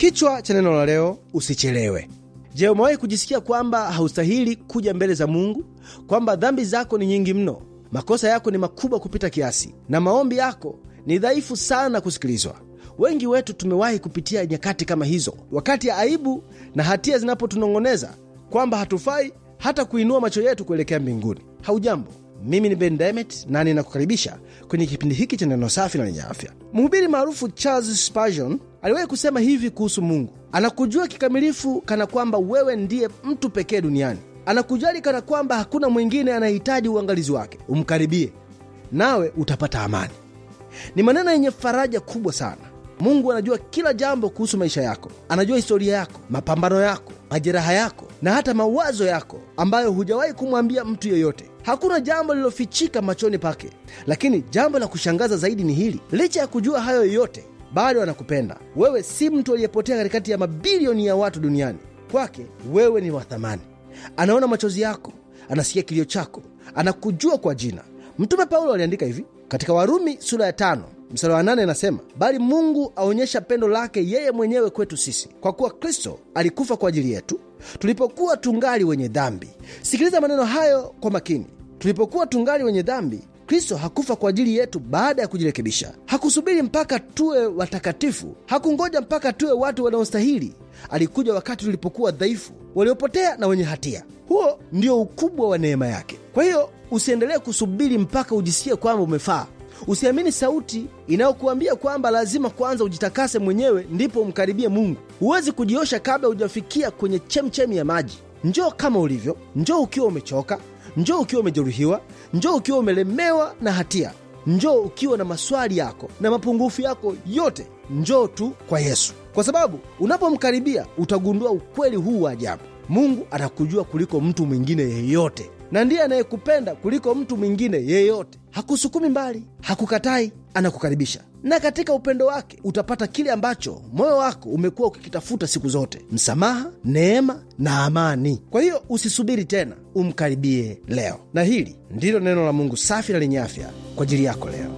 Kichwa cha neno la leo, usichelewe. Je, umewahi kujisikia kwamba haustahili kuja mbele za Mungu, kwamba dhambi zako ni nyingi mno, makosa yako ni makubwa kupita kiasi, na maombi yako ni dhaifu sana kusikilizwa? Wengi wetu tumewahi kupitia nyakati kama hizo, wakati ya aibu na hatia zinapotunong'oneza kwamba hatufai hata kuinua macho yetu kuelekea mbinguni. Haujambo, mimi ni Ben Demet na ninakukaribisha kwenye kipindi hiki cha neno safi na lenye afya. Mhubiri maarufu Charles Spurgeon aliwahi kusema hivi kuhusu Mungu: anakujua kikamilifu kana kwamba wewe ndiye mtu pekee duniani. Anakujali kana kwamba hakuna mwingine anayehitaji uangalizi wake. Umkaribie nawe utapata amani. Ni maneno yenye faraja kubwa sana. Mungu anajua kila jambo kuhusu maisha yako. Anajua historia yako, mapambano yako, majeraha yako na hata mawazo yako ambayo hujawahi kumwambia mtu yeyote. Hakuna jambo lililofichika machoni pake. Lakini jambo la kushangaza zaidi ni hili: licha ya kujua hayo yote, bado anakupenda wewe. Si mtu aliyepotea katikati ya mabilioni ya watu duniani. Kwake wewe ni wa thamani. Anaona machozi yako, anasikia kilio chako, anakujua kwa jina. Mtume Paulo aliandika hivi katika Warumi sura ya tano mstari wa nane anasema, bali Mungu aonyesha pendo lake yeye mwenyewe kwetu sisi, kwa kuwa Kristo alikufa kwa ajili yetu tulipokuwa tungali wenye dhambi. Sikiliza maneno hayo kwa makini. Tulipokuwa tungali wenye dhambi, Kristo hakufa kwa ajili yetu baada ya kujirekebisha. Hakusubiri mpaka tuwe watakatifu, hakungoja mpaka tuwe watu wanaostahili. Alikuja wakati tulipokuwa dhaifu, waliopotea na wenye hatia. Huo ndio ukubwa wa neema yake. Kwa hiyo usiendelee kusubiri mpaka ujisikie kwamba umefaa. Usiamini sauti inayokuambia kwamba lazima kwanza ujitakase mwenyewe ndipo umkaribie Mungu. Huwezi kujiosha kabla hujafikia kwenye chemchemi ya maji. Njoo kama ulivyo, njoo ukiwa umechoka, njoo ukiwa umejeruhiwa, njoo ukiwa umelemewa na hatia, njoo ukiwa na maswali yako na mapungufu yako yote. Njoo tu kwa Yesu, kwa sababu unapomkaribia utagundua ukweli huu wa ajabu. Mungu anakujua kuliko mtu mwingine yeyote na ndiye anayekupenda kuliko mtu mwingine yeyote. Hakusukumi mbali, hakukatai, anakukaribisha, na katika upendo wake utapata kile ambacho moyo wako umekuwa ukikitafuta siku zote: msamaha, neema na amani. Kwa hiyo usisubiri tena, umkaribie leo. Na hili ndilo neno la Mungu safi na lenye afya kwa ajili yako leo.